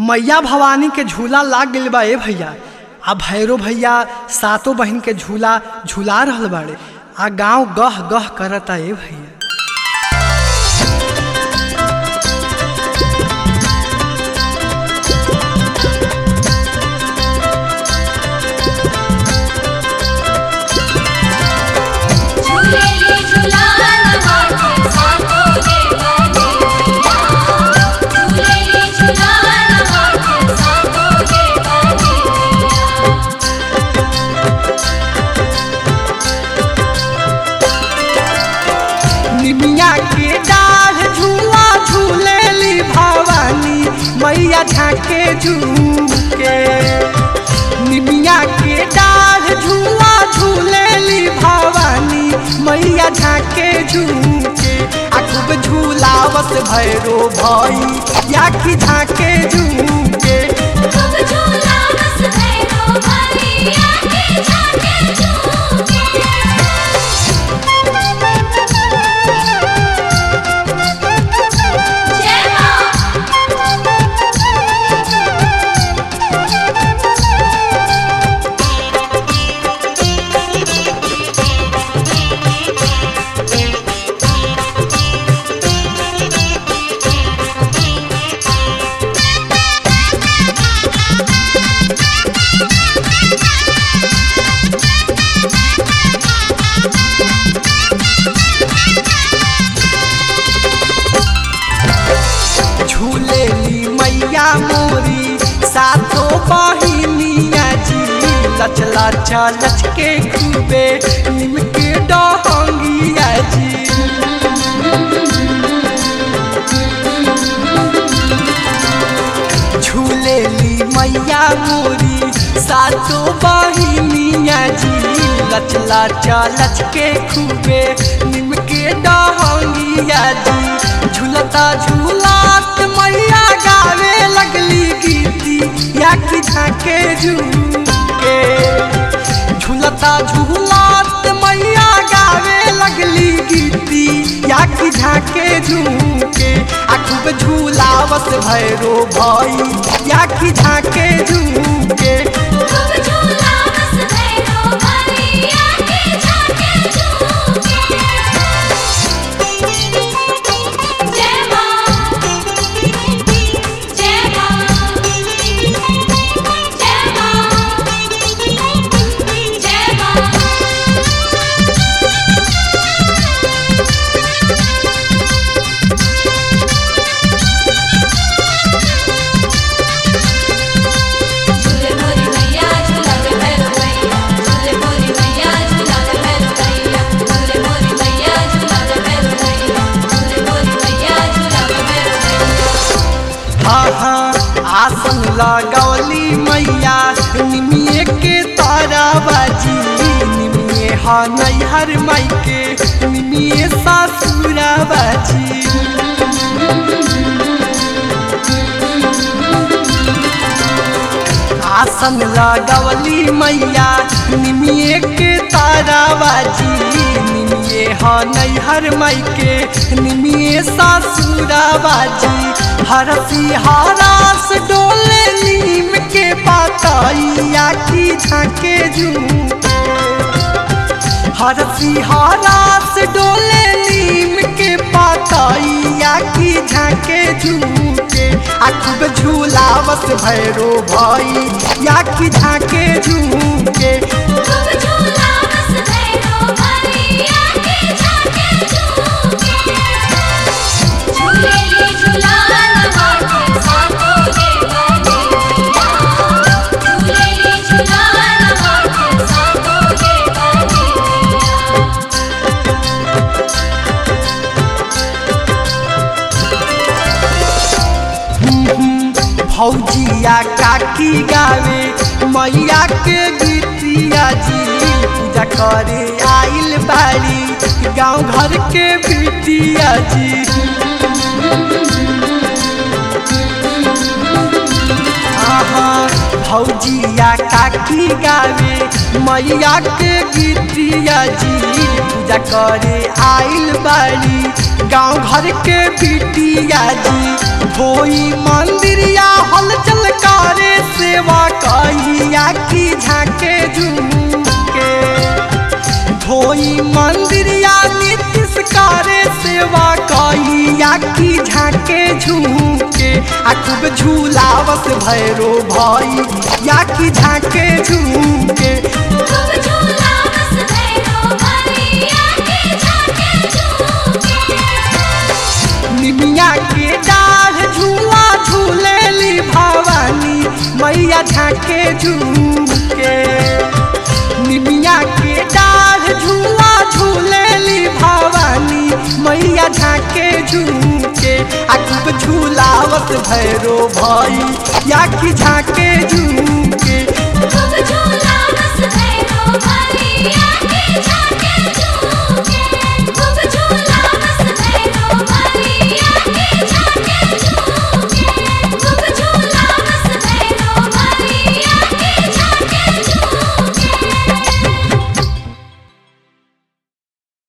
मैया भवानी के झूला लाग गइल बा ए भैया आ भैरो भैया सातो बहिन के झूला झूला रहल बाड़े आ गांव गह गह करता ए भैया झूलेली झूलान माथे सातो गे बने भैया झूलेली झूलान माथे सातो गे बने भैया निमिया के डाढ़ झूला झूलेली भवानी मैया झाके झूके निमिया के डाढ़ झूला झूलेली भवानी मैया झाके झूके आ खूब झूलावत भैरो भई या कि झाके झूके खूब झूला बस भैरो भैया के जाके झूमे जय मां झूलेली मैया मोरी सातो बहिनिया जी लच लच लच के खूबे निमके डहंगिया जी झूलेली मैया मोरी सातो बहिनिया जी लच लच लच के खूबे निमके डहंगिया जी झूलता झूलात मैया गावे लगली गीती या कि झाके झूके झूलता झूलात मैया गावे लगली गीती या कि झाके झूके आ खूब झूलावत भैरो भई या कि झाके झूके खूब झूला बस भैरो भैया के जाके झूमे जय मां जय मां जय मां जय मां झूले मोरी मैया झूला के भैरो भैया झूले मोरी मैया झूला के भैरो भैया झूले मोरी मैया झूला के भैरो भैया झूले मोरी मैया झूला के भैरो भैया हाँ हाँ आसन लगौली मैया निमिये के तारा बाजी निमिये हा नैहर माई के निमिये सासुरा बाजी आसन लगवली मैया निमिये के तारा बाजी निमिये हा नैहर माई के निमिये सासुरा बाजी हरसी हरास डोले नीम के पातैया की झाके झूके हरसी हरास डोले नीम के पातैया की झाके झूके आ खूब झूलावत भैरो भई या की झाके झूके खूब झूला बस भैरो भैया के जाके झूमे झूलेली झूलान माथे सातो गे बने भैया झूलेली झूलान माथे सातो गे बने भैया भौजिया काकी गावे मैया के गीतिया जी पूजा करे आइल बाड़ी गांव घर के बिटिया जी आहा भौजिया काकी गावे मैया के गीतिया जी पूजा करे आइल बाड़ी गांव घर के बिटिया जी होई मंदिरिया हलचल करे सेवा कैया की झाके झूके आ खूब झूलावस भैरो भाई या की झाके झूके खूब झूला बस भैरो भैया के झाके झूके निमिया के डाढ़ झूला झूलेली भवानी मैया झाके झूके निमिया के डाढ़ झूला झूलेली भवानी मैया झाके झूके आ खूब झूलावत भैरो भाई या की झाके झूके